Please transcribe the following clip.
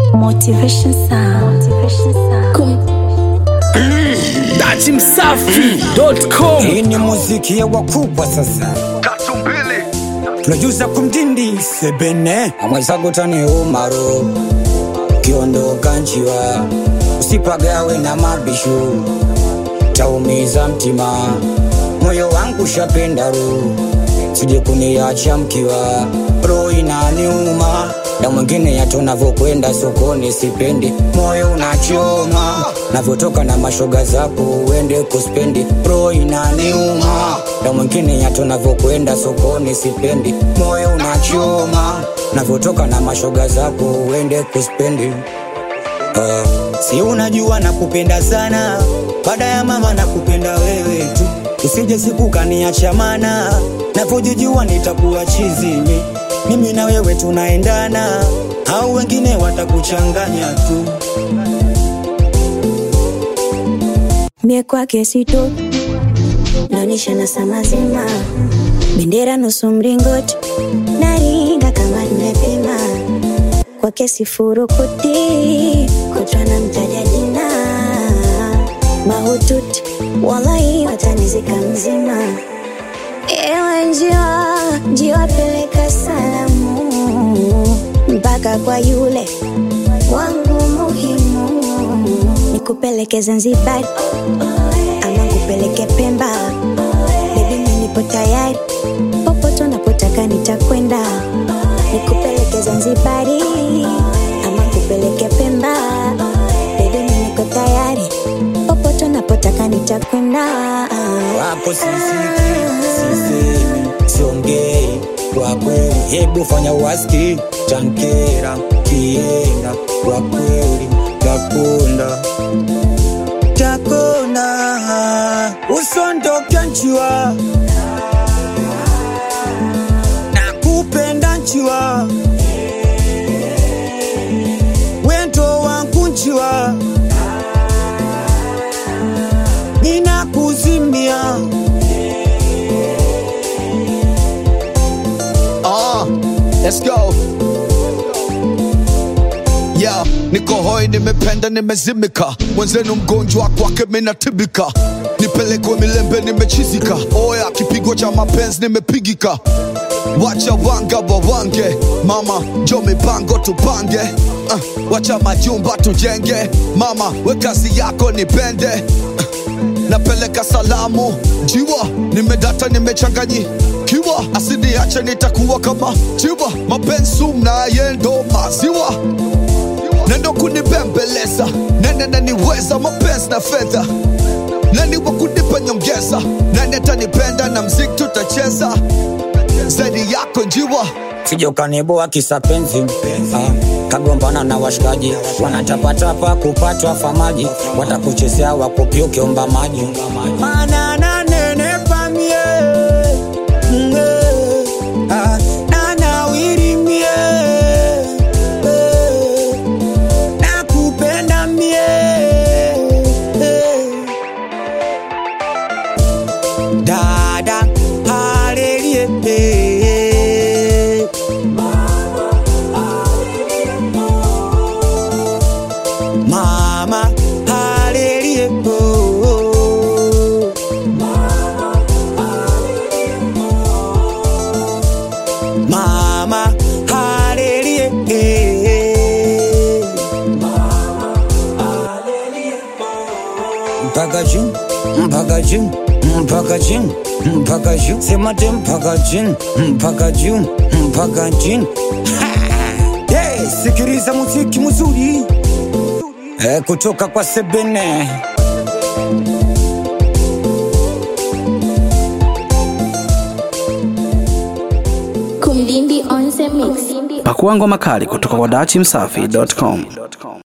Motivation Sound. Motivation Sound. Datimsafi.com Hii ni muziki ya wakubwa sasa, tatu mbili tunajuza kumdindi sebene amwezago tani umaro kiondoka nchiwa usipagawe na mabishu taumiza mtima moyo wangu shapenda ru sije kuniacha mkiwa roho inaniuma na mwingine yato navyokwenda sokoni sipendi moyo unachoma navyotoka na mashoga zako uende kuspendi roho inaniuma na mwingine yato navyokwenda sokoni sipendi moyo unachoma navyotoka na mashoga zako uende kuspendi Uh, si unajua nakupenda sana baada ya mama nakupenda wewe tu usije siku kaniacha mana navyojijua nitakuwa chizimi mimi na wewe tunaendana au wengine watakuchanganya tu mie kwake sito naonyesha na saa mazima bendera nusu mringoti naringa kama nimepima kwake sifurukuti kutwa na mtaja jina mahututi wallahi watanizika mzima ewe njiwa njiwa peleka salamu mpaka kwa yule wangu muhimu nikupeleke Zanzibar ama nikupeleke Pemba bebi, mimi nipo tayari popote unapotaka nitakwenda nikupeleke Zanzibari ama nikupeleke Pemba bebi, mimi niko tayari popote unapotaka nitakwenda wako sisiki sisemi siongei kwa kweli hebu fanya waski tankera kienda kwa kweli takunda takunda usondoke nchiwa nakupenda nchiwa wendo wangu nchiwa ninakuzimia Ah, let's go. Yeah, niko hoi, nimependa, nimezimika, mwenzenu mgonjwa kwake minatibika, nipelekwe milembe, nimechizika, oya kipigo cha mapenzi nimepigika, wacha wanga wawange, mama njo mipango tupange, uh, wacha majumba tujenge, mama we kazi yako nipende, uh, napeleka salamu jiwa nimedata nimechanganyikiwa asiniache nitakuwa kama jiwa mapenzi mnaye ndo maziwa nendo kunibembeleza nene naniweza mapenzi na fedha nani wa kunipa nyongeza nani atanipenda na mziki tutacheza zaidi yako njiwa sijokaniboa kisa penzi ah, kagombana na washikaji wanatapatapa kupatwa famaji watakuchezea wakupia ukiomba maji Mana nanenepa mie, mm, eh, ah, nanawiri mie, eh, nakupenda mie, eh. dada halelie mama halelie mama halelie mpaka juu mpaka juu mpaka chini mpaka juu sema te mpaka chini mpaka juu mpaka chini hey, sikiliza muziki mzuri eh, kutoka kwa sebene Kumdindi on the mix. Pakua ngoma kali kutoka kwa Datimsafi.com